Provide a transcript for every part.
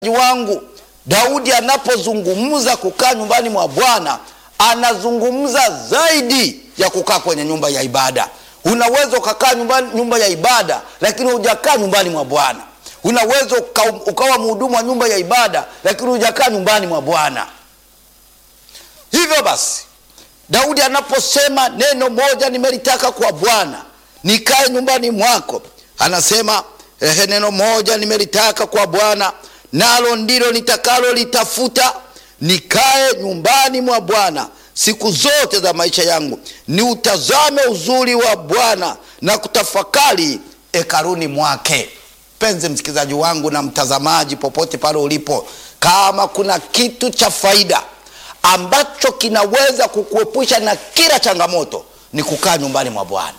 wangu Daudi anapozungumza kukaa nyumbani mwa Bwana anazungumza zaidi ya kukaa kwenye nyumba ya ibada. Unaweza ukakaa nyumbani, nyumba ya ibada lakini hujakaa nyumbani mwa Bwana. Unaweza uka, ukawa mhudumu wa nyumba ya ibada lakini hujakaa nyumbani mwa Bwana. Hivyo basi Daudi anaposema neno moja nimelitaka kwa Bwana, nikae nyumbani mwako, anasema ehe, neno moja nimelitaka kwa Bwana, nalo ndilo nitakalo litafuta, nikae nyumbani mwa Bwana siku zote za maisha yangu, niutazame uzuri wa Bwana na kutafakari hekaluni mwake. Mpenzi msikilizaji wangu na mtazamaji, popote pale ulipo, kama kuna kitu cha faida ambacho kinaweza kukuepusha na kila changamoto ni kukaa nyumbani mwa Bwana.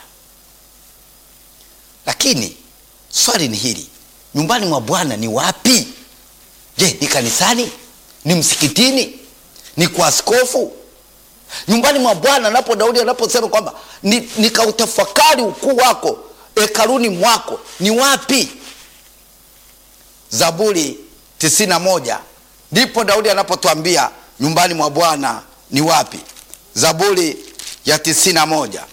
Lakini swali ni hili, nyumbani mwa Bwana ni wapi? Je, ni kanisani? Ni msikitini? Ni kwa askofu? Nyumbani mwa Bwana napo Daudi anaposema kwamba nikautafakari ni ukuu wako hekaluni mwako ni wapi? Zaburi tisini na moja ndipo Daudi anapotwambia nyumbani mwa Bwana ni wapi? Zaburi ya tisini na moja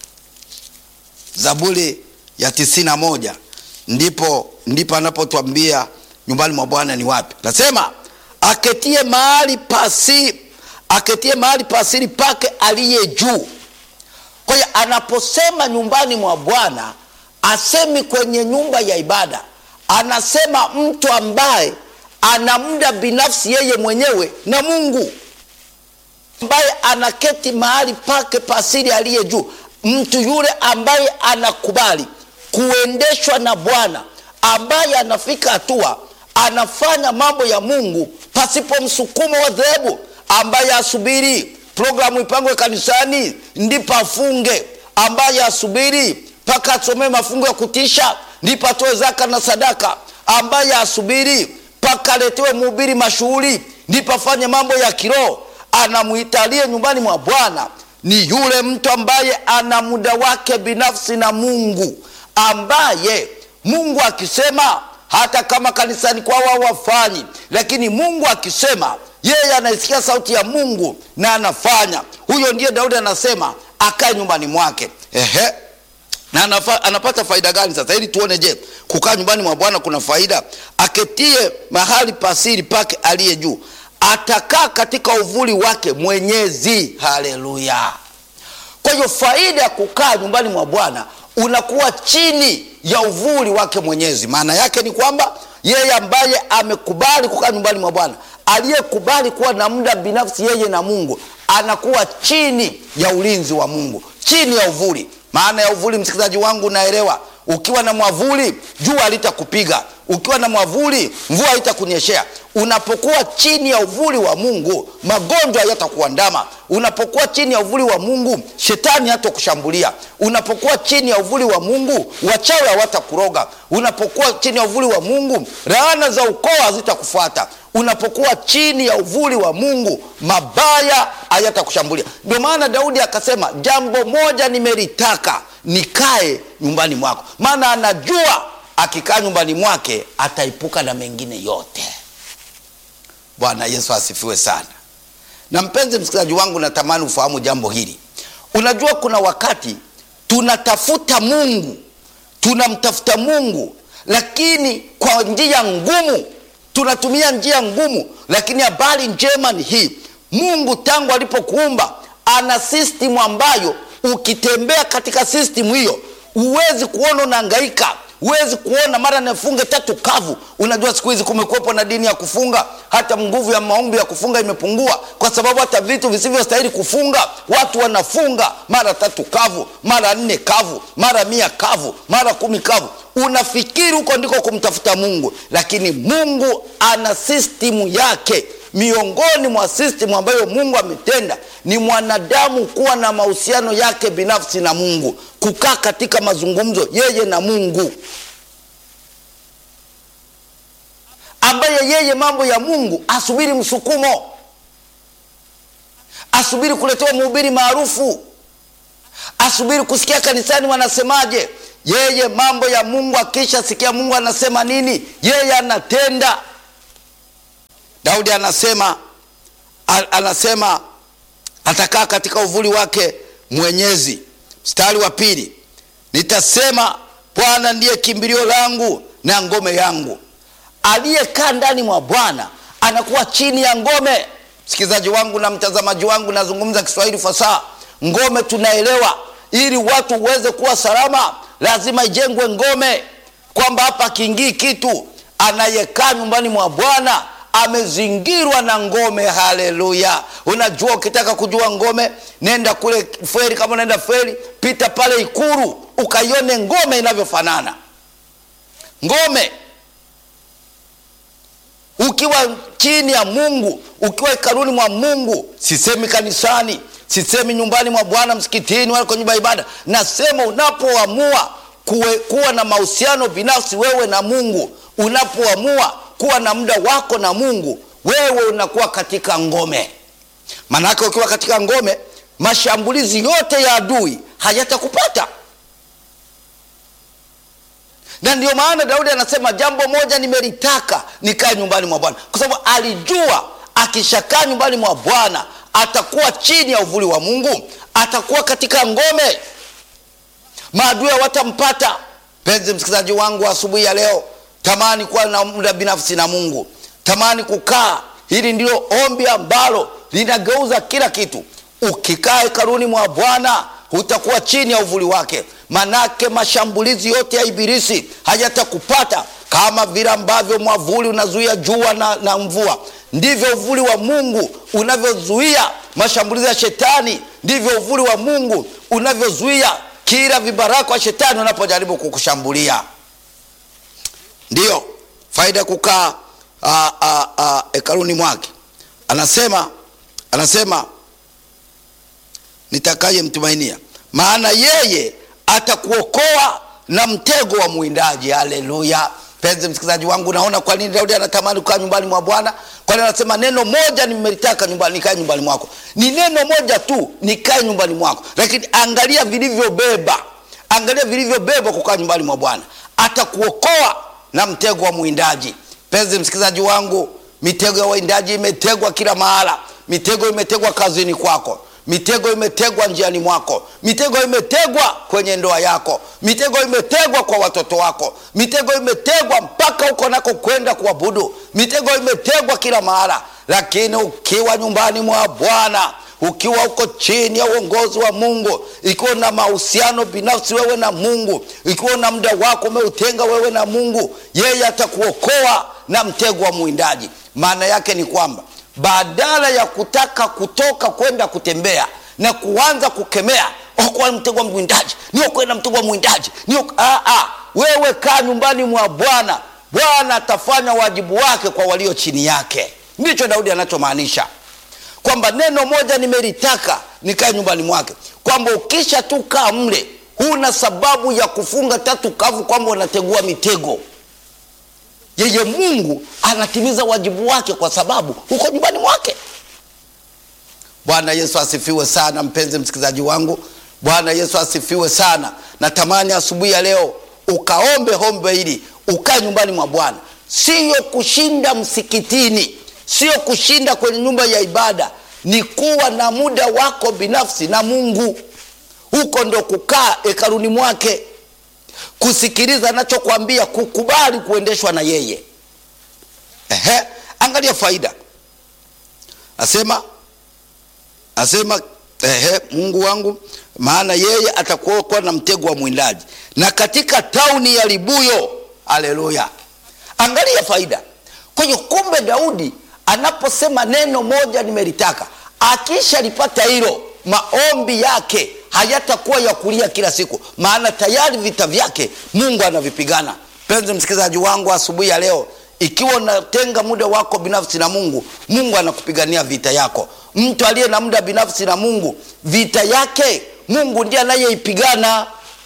Zaburi ya tisini na moja ndipo ndipo anapotwambia nyumbani mwa Bwana ni wapi. Nasema aketie mahali pasi aketie mahali pasiri pake aliye juu. Kwa hiyo anaposema nyumbani mwa Bwana asemi kwenye nyumba ya ibada, anasema mtu ambaye ana muda binafsi yeye mwenyewe na Mungu, ambaye anaketi mahali pake pasiri aliye juu, mtu yule ambaye anakubali kuendeshwa na Bwana, ambaye anafika hatua anafanya mambo ya Mungu pasipo msukumo wa dhehebu, ambaye asubiri programu ipangwe kanisani ndipo afunge, ambaye asubiri mpaka asomee mafungo ya kutisha ndipo atoe zaka na sadaka, ambaye asubiri mpaka aletewe mhubiri mashuhuri ndipo afanye mambo ya kiroho. Anamwitalie nyumbani mwa Bwana ni yule mtu ambaye ana muda wake binafsi na Mungu, ambaye Mungu akisema hata kama kanisani kwao hawafanyi, lakini Mungu akisema yeye anaisikia sauti ya Mungu na anafanya. Huyo ndiye Daudi anasema akae nyumbani mwake. Ehe, na anafa, anapata faida gani sasa? Ili tuone, je, kukaa nyumbani mwa Bwana kuna faida? Aketie mahali pasiri pake aliye juu, atakaa katika uvuli wake Mwenyezi. Haleluya! Kwa hiyo faida ya kukaa nyumbani mwa Bwana unakuwa chini ya uvuli wake Mwenyezi. Maana yake ni kwamba yeye ambaye amekubali kukaa nyumbani mwa Bwana, aliyekubali kuwa na muda binafsi yeye na Mungu, anakuwa chini ya ulinzi wa Mungu, chini ya uvuli. Maana ya uvuli, msikilizaji wangu, naelewa ukiwa na mwavuli jua halitakupiga, ukiwa na mwavuli mvua haitakunyeshea. Unapokuwa chini ya uvuli wa Mungu, magonjwa hayatakuandama. Unapokuwa chini ya uvuli wa Mungu, shetani hatakushambulia. Unapokuwa chini ya uvuli wa Mungu, wachawi hawatakuroga. Unapokuwa chini ya uvuli wa Mungu, laana za ukoo hazitakufuata. Unapokuwa chini ya uvuli wa Mungu, mabaya hayatakushambulia. Ndio maana Daudi akasema, jambo moja nimelitaka, nikae nyumbani mwako, maana anajua akikaa nyumbani mwake ataepuka na mengine yote. Bwana Yesu asifiwe sana. Na mpenzi msikilizaji wangu, natamani ufahamu jambo hili. Unajua, kuna wakati tunatafuta Mungu, tunamtafuta Mungu, lakini kwa njia ngumu, tunatumia njia ngumu. Lakini habari njema ni hii, Mungu tangu alipokuumba ana sistimu ambayo ukitembea katika sistimu hiyo huwezi kuona unahangaika huwezi kuona mara nafunge tatu kavu. Unajua siku hizi kumekuwepo na dini ya kufunga, hata nguvu ya maombi ya kufunga imepungua, kwa sababu hata vitu visivyostahili kufunga watu wanafunga mara tatu kavu, mara nne kavu, mara mia kavu, mara kumi kavu. Unafikiri huko ndiko kumtafuta Mungu, lakini Mungu ana sistimu yake. Miongoni mwa sistimu ambayo Mungu ametenda ni mwanadamu kuwa na mahusiano yake binafsi na Mungu, kukaa katika mazungumzo yeye na Mungu, ambaye yeye mambo ya Mungu asubiri msukumo, asubiri kuletewa mhubiri maarufu, asubiri kusikia kanisani wanasemaje. Yeye mambo ya Mungu akisha sikia Mungu anasema nini, yeye anatenda. Daudi anasema a- anasema atakaa katika uvuli wake mwenyezi. Mstari wa pili, nitasema Bwana ndiye kimbilio langu na ngome yangu. Aliyekaa ndani mwa Bwana anakuwa chini ya ngome. Msikilizaji wangu na mtazamaji wangu, nazungumza Kiswahili fasaha. Ngome tunaelewa, ili watu uweze kuwa salama, lazima ijengwe ngome, kwamba hapa akiingii kitu. Anayekaa nyumbani mwa Bwana amezingirwa na ngome. Haleluya! Unajua, ukitaka kujua ngome, nenda kule feri. Kama unaenda feri, pita pale Ikuru ukaione ngome inavyofanana. Ngome ukiwa chini ya Mungu, ukiwa hekaluni mwa Mungu, sisemi kanisani, sisemi nyumbani mwa Bwana, msikitini, wala kwenye nyumba ya ibada. Nasema unapoamua kuwe, kuwa na mahusiano binafsi wewe na Mungu, unapoamua kuwa na muda wako na Mungu, wewe unakuwa katika ngome. Maanake ukiwa katika ngome, mashambulizi yote ya adui hayatakupata na ndio maana Daudi anasema jambo moja nimelitaka, nikae nyumbani mwa Bwana, kwa sababu alijua akishakaa nyumbani mwa Bwana atakuwa chini ya uvuli wa Mungu, atakuwa katika ngome, maadui hawatampata. Mpenzi msikilizaji wangu wa asubuhi ya leo, tamani kuwa na muda binafsi na Mungu, tamani kukaa. Hili ndilo ombi ambalo linageuza kila kitu. Ukikaa hekaluni mwa Bwana utakuwa chini ya uvuli wake, manake mashambulizi yote ya ibilisi hayatakupata. Kama vile ambavyo mwavuli unazuia jua na, na mvua, ndivyo uvuli wa Mungu unavyozuia mashambulizi ya shetani, ndivyo uvuli wa Mungu unavyozuia kila vibaraka wa shetani unapojaribu kukushambulia. Ndiyo faida ya kukaa ah, ah, ah, hekaluni mwake. Anasema anasema nitakaye mtumainia, maana yeye atakuokoa na mtego wa mwindaji. Haleluya! Mpenzi msikilizaji wangu, naona kwa nini Daudi anatamani kukaa nyumbani mwa Bwana. Kwani anasema neno moja nimelitaka nyumbani, nikae nyumbani mwako. Ni neno moja tu, nikae nyumbani mwako, lakini angalia vilivyobeba, angalia vilivyobeba kukaa nyumbani mwa Bwana. Atakuokoa na mtego wa mwindaji. Mpenzi msikilizaji wangu, mitego ya wawindaji imetegwa kila mahala. Mitego imetegwa kazini kwako mitego imetegwa njiani mwako, mitego imetegwa kwenye ndoa yako, mitego imetegwa kwa watoto wako, mitego imetegwa mpaka huko nako kwenda kuabudu, mitego imetegwa kila mahala. Lakini ukiwa nyumbani mwa Bwana, ukiwa uko chini ya uongozi wa Mungu, ikiwa na mahusiano binafsi wewe na Mungu, ikiwa na muda wako umeutenga wewe na Mungu, yeye atakuokoa na mtego wa mwindaji. Maana yake ni kwamba badala ya kutaka kutoka kwenda kutembea na kuanza kukemea okoa mtego wa mwindaji, niokoe na mtego wa mwindaji niokoe. Ah, ah, wewe kaa nyumbani mwa Bwana. Bwana atafanya wajibu wake kwa walio chini yake. Ndicho Daudi anachomaanisha kwamba neno moja nimelitaka nikae nyumbani mwake, kwamba ukisha tu kaa mle, huna sababu ya kufunga tatu kavu kwamba unategua mitego yeye Mungu anatimiza wajibu wake kwa sababu huko nyumbani mwake. Bwana Yesu asifiwe sana, mpenzi msikilizaji wangu. Bwana Yesu asifiwe sana. Natamani asubuhi ya leo ukaombe hombe hili, ukae nyumbani mwa Bwana, siyo kushinda msikitini, sio kushinda kwenye nyumba ya ibada, ni kuwa na muda wako binafsi na Mungu. Huko ndo kukaa hekaluni mwake kusikiliza anachokwambia, kukubali kuendeshwa na yeye. Ehe, angalia faida, asema asema ehe, Mungu wangu, maana yeye atakuokoa na mtego wa mwindaji na katika tauni ya libuyo. Haleluya! Angalia faida. Kwa hiyo kumbe, Daudi anaposema neno moja nimelitaka, akishalipata hilo, maombi yake hayatakuwa ya kulia kila siku, maana tayari vita vyake Mungu anavipigana. Mpenzi msikilizaji wangu, asubuhi ya leo, ikiwa unatenga muda wako binafsi na Mungu, Mungu anakupigania vita yako. Mtu aliye na muda binafsi na Mungu, vita yake Mungu ndiye anayeipigana.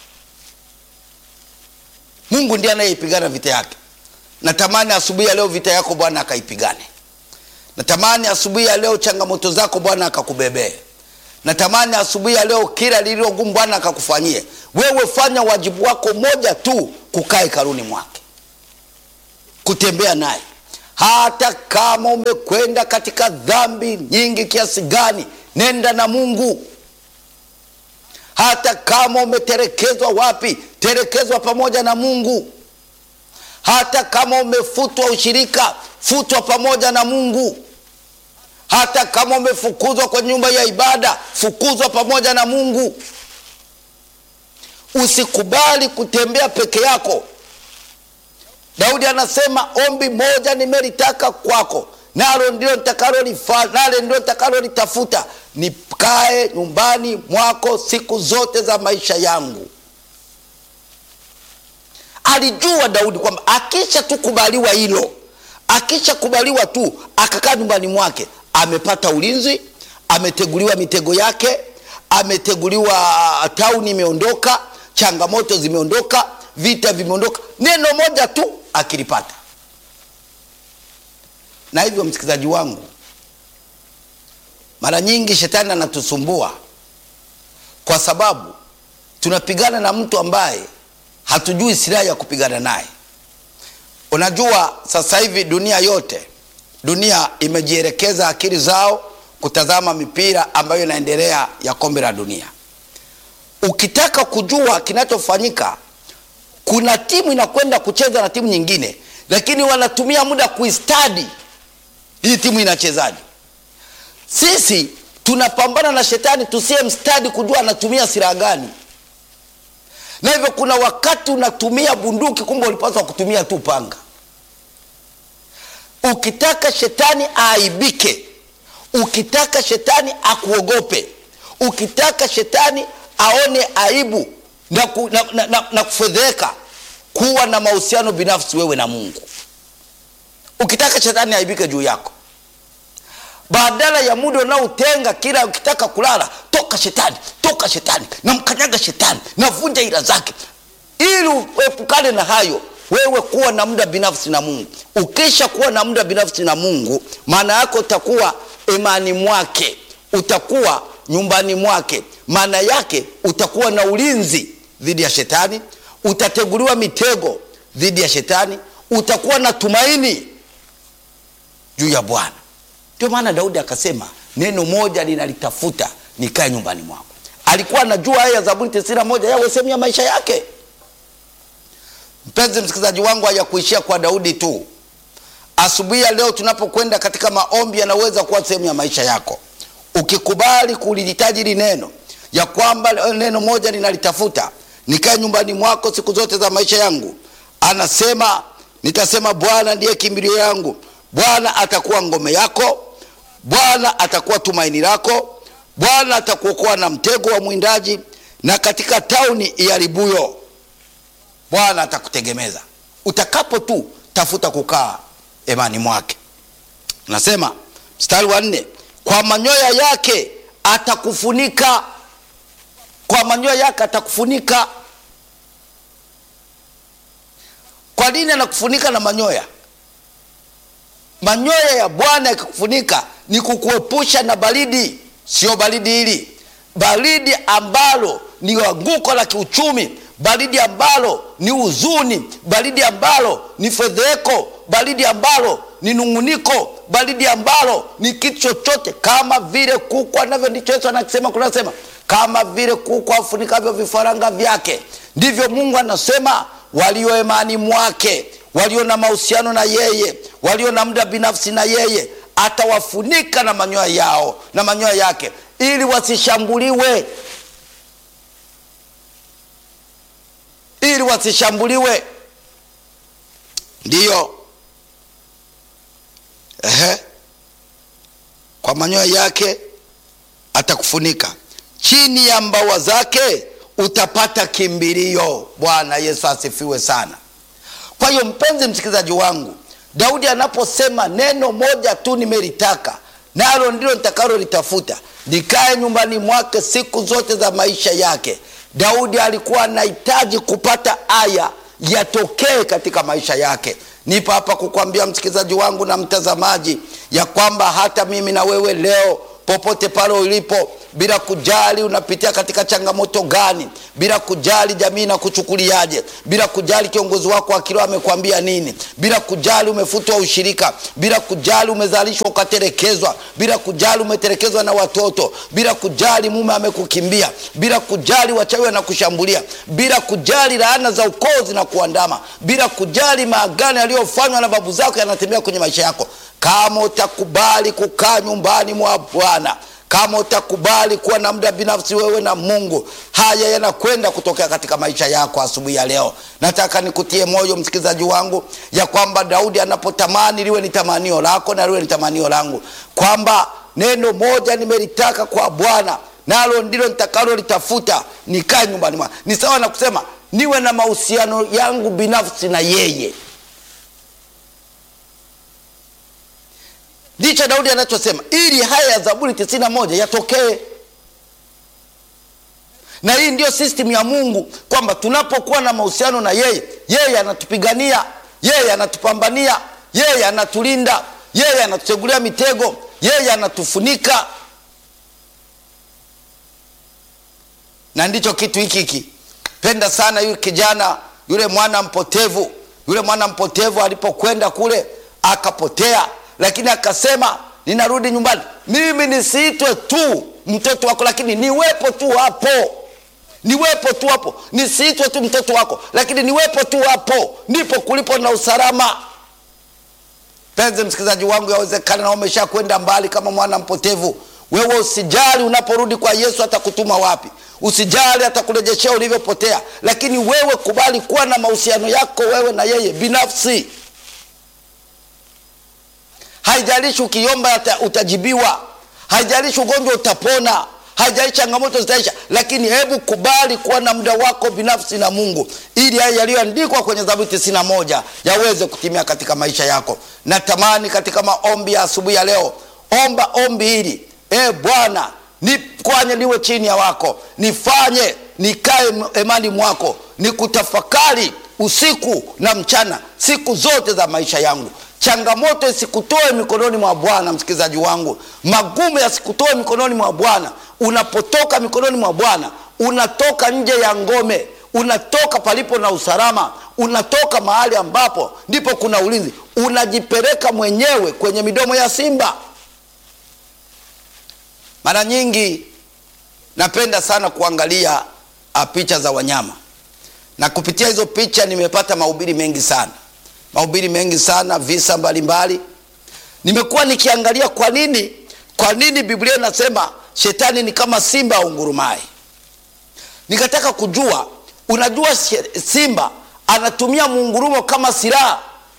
Mungu ndiye anayeipigana vita yake. Natamani asubuhi ya leo vita yako Bwana akaipigane. Natamani asubuhi ya leo changamoto zako Bwana akakubebee. Natamani asubuhi ya leo kila lililo gumu Bwana akakufanyie wewe. Fanya wajibu wako moja tu, kukaa hekaluni mwake, kutembea naye. hata kama umekwenda katika dhambi nyingi kiasi gani, nenda na Mungu. Hata kama umetelekezwa wapi, telekezwa pamoja na Mungu. Hata kama umefutwa ushirika, futwa pamoja na Mungu. Hata kama umefukuzwa kwenye nyumba ya ibada, fukuzwa pamoja na Mungu. Usikubali kutembea peke yako. Daudi anasema ombi moja nimelitaka kwako, nalo ndilo nitakalolifanya, nalo ndilo nitakalolitafuta, nikae nyumbani mwako siku zote za maisha yangu. Alijua Daudi kwamba akisha tu kubaliwa hilo, akisha kubaliwa tu akakaa nyumbani mwake, amepata ulinzi, ameteguliwa mitego yake, ameteguliwa, tauni imeondoka, changamoto zimeondoka, vita vimeondoka, neno moja tu akilipata. Na hivyo, msikilizaji wangu, mara nyingi shetani anatusumbua kwa sababu tunapigana na mtu ambaye hatujui silaha ya kupigana naye. Unajua, sasa hivi dunia yote, dunia imejielekeza akili zao kutazama mipira ambayo inaendelea ya kombe la dunia. Ukitaka kujua kinachofanyika, kuna timu inakwenda kucheza na timu nyingine, lakini wanatumia muda kuistadi hii timu inachezaje. Sisi tunapambana na shetani tusiye mstadi kujua anatumia silaha gani na hivyo kuna wakati unatumia bunduki, kumbe ulipaswa kutumia tu panga. Ukitaka shetani aaibike, ukitaka shetani akuogope, ukitaka shetani aone aibu na, ku, na, na, na, na kufedheka, kuwa na mahusiano binafsi wewe na Mungu. Ukitaka shetani aaibike juu yako, badala ya muda unaotenga kila ukitaka kulala, toka shetani, toka shetani, namkanyaga shetani, navunja ila zake, ili uepukane na hayo. Wewe kuwa na muda binafsi na Mungu. Ukisha kuwa na muda binafsi na Mungu, maana yako utakuwa imani mwake, utakuwa nyumbani mwake, maana yake utakuwa na ulinzi dhidi ya shetani, utateguliwa mitego dhidi ya shetani, utakuwa na tumaini juu ya Bwana. Ndio maana Daudi akasema neno moja ninalitafuta nikae nyumbani mwako. Alikuwa anajua haya Zaburi tisini na moja yawe sehemu ya maisha yake. Mpenzi msikilizaji wangu, hayakuishia kwa Daudi tu. Asubuhi ya leo tunapokwenda katika maombi, yanaweza kuwa sehemu ya maisha yako, ukikubali kulihitaji hili neno ya kwamba neno moja ninalitafuta nikae nyumbani mwako siku zote za maisha yangu. Anasema nitasema, Bwana ndiye kimbilio yangu Bwana atakuwa ngome yako, Bwana atakuwa tumaini lako, Bwana atakuokoa na mtego wa mwindaji na katika tauni iharibuyo, Bwana atakutegemeza utakapo tu tafuta kukaa imani mwake. Nasema mstari wa nne, kwa manyoya yake atakufunika, kwa manyoya yake atakufunika. Kwa nini anakufunika na manyoya? Manyoya ya Bwana yakikufunika ni kukuepusha na baridi. Sio baridi hili, baridi ambalo ni anguko la kiuchumi, baridi ambalo ni huzuni, baridi ambalo ni fedheko, baridi ambalo ni nung'uniko, baridi ambalo ni kitu chochote, kama vile kuku anavyo. Ndicho Yesu anasema, kunasema kama vile kuku afunikavyo vifaranga vyake, ndivyo Mungu anasema walio imani mwake walio na mahusiano na yeye, walio na muda binafsi na yeye, atawafunika na manyoya yao na manyoya yake, ili wasishambuliwe, ili wasishambuliwe. Ndiyo, ehe, kwa manyoya yake atakufunika, chini ya mbawa zake utapata kimbilio. Bwana Yesu asifiwe sana. Kwa hiyo mpenzi msikilizaji wangu, Daudi anaposema neno moja tu nimelitaka, nalo ndilo nitakalolitafuta, nikae nyumbani mwake siku zote za maisha yake. Daudi alikuwa anahitaji kupata aya yatokee katika maisha yake. Nipo hapa kukwambia msikilizaji wangu na mtazamaji, ya kwamba hata mimi na wewe leo, popote pale ulipo, bila kujali unapitia katika changamoto gani, bila kujali jamii na kuchukuliaje, bila kujali kiongozi wako wa kiroho amekwambia nini, bila kujali umefutwa ushirika, bila kujali umezalishwa ukatelekezwa, bila kujali umetelekezwa na watoto, bila kujali mume amekukimbia, bila kujali wachawi wanakushambulia, bila kujali laana za ukoo zinakuandama, bila kujali maagano yaliyofanywa na babu zako yanatembea kwenye maisha yako, kama utakubali kukaa nyumbani mwa Bwana kama utakubali kuwa na muda binafsi wewe na Mungu, haya yanakwenda kutokea katika maisha yako. Asubuhi ya leo nataka nikutie moyo msikilizaji wangu, ya kwamba Daudi anapotamani liwe ni tamanio lako na liwe ni tamanio langu, kwamba neno moja nimelitaka kwa Bwana, nalo ndilo nitakalolitafuta, nikae nyumbani mwa. Ni sawa na kusema niwe na mahusiano yangu binafsi na yeye. Ndicho Daudi anachosema ili haya ya Zaburi tisini na moja yatokee. Na hii ndiyo system ya Mungu kwamba tunapokuwa na mahusiano na yeye, yeye anatupigania, yeye anatupambania, yeye anatulinda, yeye anatutegulia mitego, yeye anatufunika. Na ndicho kitu hiki hiki penda sana yule kijana yule mwana mpotevu, yule mwana mpotevu alipokwenda kule akapotea lakini akasema ninarudi nyumbani, mimi nisiitwe tu mtoto wako, lakini niwepo tu hapo, niwepo tu hapo, nisiitwe tu mtoto wako, lakini niwepo tu hapo, ndipo kulipo na usalama. Penzi msikilizaji wangu, yawezekana na umesha kwenda mbali kama mwana mpotevu. Wewe usijali, unaporudi kwa Yesu atakutuma wapi, usijali, atakurejeshea ulivyopotea, lakini wewe kubali kuwa na mahusiano yako wewe na yeye binafsi. Haijalishi ukiomba utajibiwa, haijalishi ugonjwa utapona, haijalishi changamoto zitaisha, lakini hebu kubali kuwa na muda wako binafsi na Mungu, ili haya yaliyoandikwa kwenye Zaburi tisini na moja yaweze kutimia katika maisha yako. Natamani katika maombi ya asubuhi ya leo, omba ombi hili: e Bwana, nifanye niwe chini ya wako, nifanye nikae emani mwako, nikutafakari usiku na mchana, siku zote za maisha yangu changamoto isikutoe mikononi mwa Bwana. Msikilizaji wangu, magumu yasikutoe mikononi mwa Bwana. Unapotoka mikononi mwa Bwana, unatoka nje ya ngome, unatoka palipo na usalama, unatoka mahali ambapo ndipo kuna ulinzi, unajipeleka mwenyewe kwenye midomo ya simba. Mara nyingi napenda sana kuangalia picha za wanyama, na kupitia hizo picha nimepata mahubiri mengi sana mahubiri mengi sana, visa mbalimbali. Nimekuwa nikiangalia kwa nini, kwa nini Biblia inasema shetani ni kama simba aungurumaye. Nikataka kujua, unajua simba anatumia muungurumo kama silaha.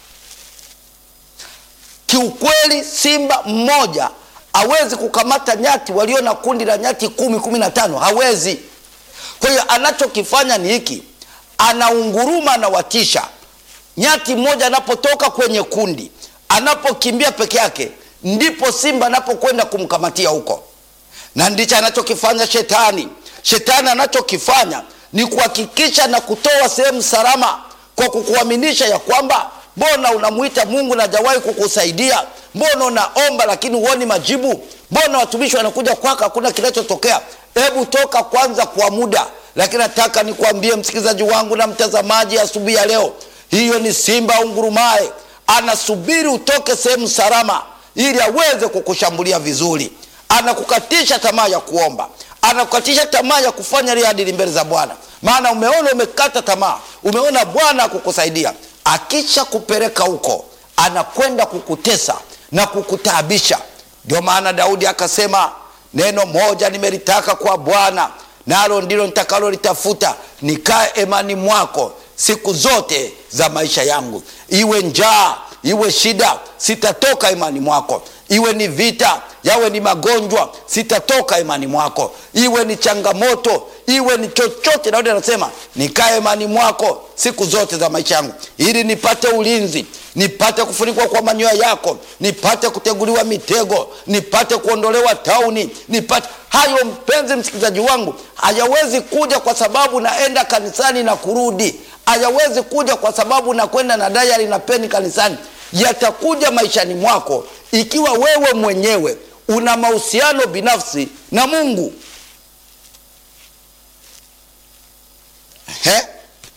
Kiukweli, simba mmoja hawezi kukamata nyati walio na kundi la nyati kumi, kumi na tano, hawezi. Kwa hiyo anachokifanya ni hiki, anaunguruma, anawatisha nyati mmoja anapotoka kwenye kundi, anapokimbia peke yake, ndipo simba anapokwenda kumkamatia huko, na ndicho anachokifanya shetani. Shetani anachokifanya ni kuhakikisha na kutoa sehemu salama, kwa kukuaminisha ya kwamba mbona unamwita Mungu na hajawahi kukusaidia, mbona unaomba lakini huoni majibu, mbona watumishi wanakuja kwako hakuna kinachotokea. Hebu toka kwanza kwa muda. Lakini nataka nikwambie msikilizaji wangu na mtazamaji, asubuhi ya, ya leo hiyo ni simba ungurumaye, anasubiri utoke sehemu salama ili aweze kukushambulia vizuri. Anakukatisha tamaa ya kuomba, anakukatisha tamaa ya kufanya lile adili mbele za Bwana, maana umeona umekata tamaa, umeona Bwana akukusaidia. Akisha kupeleka huko, anakwenda kukutesa na kukutaabisha. Ndio maana Daudi akasema, neno moja nimelitaka kwa Bwana, nalo ndilo nitakalolitafuta, nikae emani mwako siku zote za maisha yangu. Iwe njaa, iwe shida, sitatoka imani mwako. Iwe ni vita, yawe ni magonjwa, sitatoka imani mwako. Iwe ni changamoto, iwe ni chochote, Daudi anasema nikae imani mwako siku zote za maisha yangu, ili nipate ulinzi, nipate kufunikwa kwa manyoya yako, nipate kuteguliwa mitego, nipate kuondolewa tauni, nipate hayo. Mpenzi msikilizaji wangu, hayawezi kuja kwa sababu naenda kanisani na kurudi hayawezi kuja kwa sababu nakwenda na dayari na peni kanisani. Yatakuja maishani mwako ikiwa wewe mwenyewe una mahusiano binafsi na Mungu. Ehe.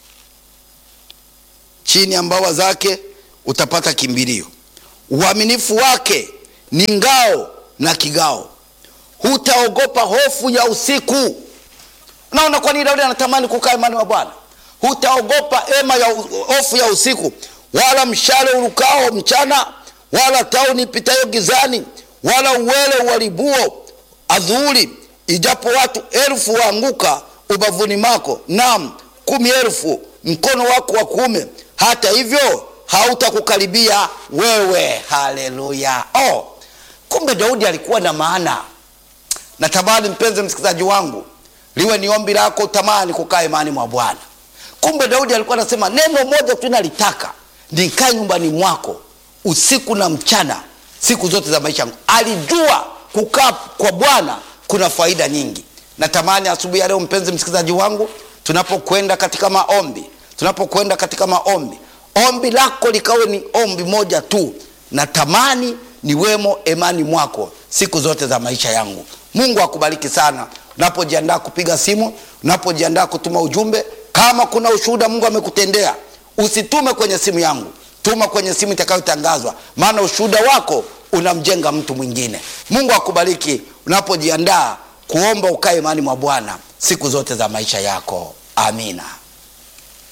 Chini ya mbawa zake utapata kimbilio. Uaminifu wake ni ngao na kigao, hutaogopa hofu ya usiku. Unaona kwa nini Daudi anatamani kukaa imani wa Bwana? Hutaogopa ema ya u- hofu ya usiku, wala mshale urukao mchana, wala tauni ipitayo gizani, wala uwele uharibuo adhuhuri. Ijapo watu elfu waanguka ubavuni mwako, naam kumi elfu mkono wako wa kuume, hata hivyo hautakukaribia wewe. Haleluya! Oh, kumbe Daudi alikuwa na maana. Natamani mpenzi msikilizaji wangu, liwe ni ombi lako, tamani kukaa imani mwa Bwana. Kumbe Daudi alikuwa anasema neno moja tu nalitaka nikae nyumbani mwako usiku na mchana, siku zote za maisha yangu. Alijua kukaa kwa Bwana kuna faida nyingi. Natamani asubuhi ya leo, mpenzi msikilizaji wangu, tunapokwenda katika maombi, tunapokwenda katika maombi, ombi lako likawe ni ombi moja tu, natamani niwemo imani mwako siku zote za maisha yangu. Mungu akubariki sana unapojiandaa kupiga simu, unapojiandaa kutuma ujumbe. Kama kuna ushuhuda Mungu amekutendea, usitume kwenye simu yangu, tuma kwenye simu itakayotangazwa, maana ushuhuda wako unamjenga mtu mwingine. Mungu akubariki unapojiandaa kuomba ukae imani mwa Bwana siku zote za maisha yako. Amina.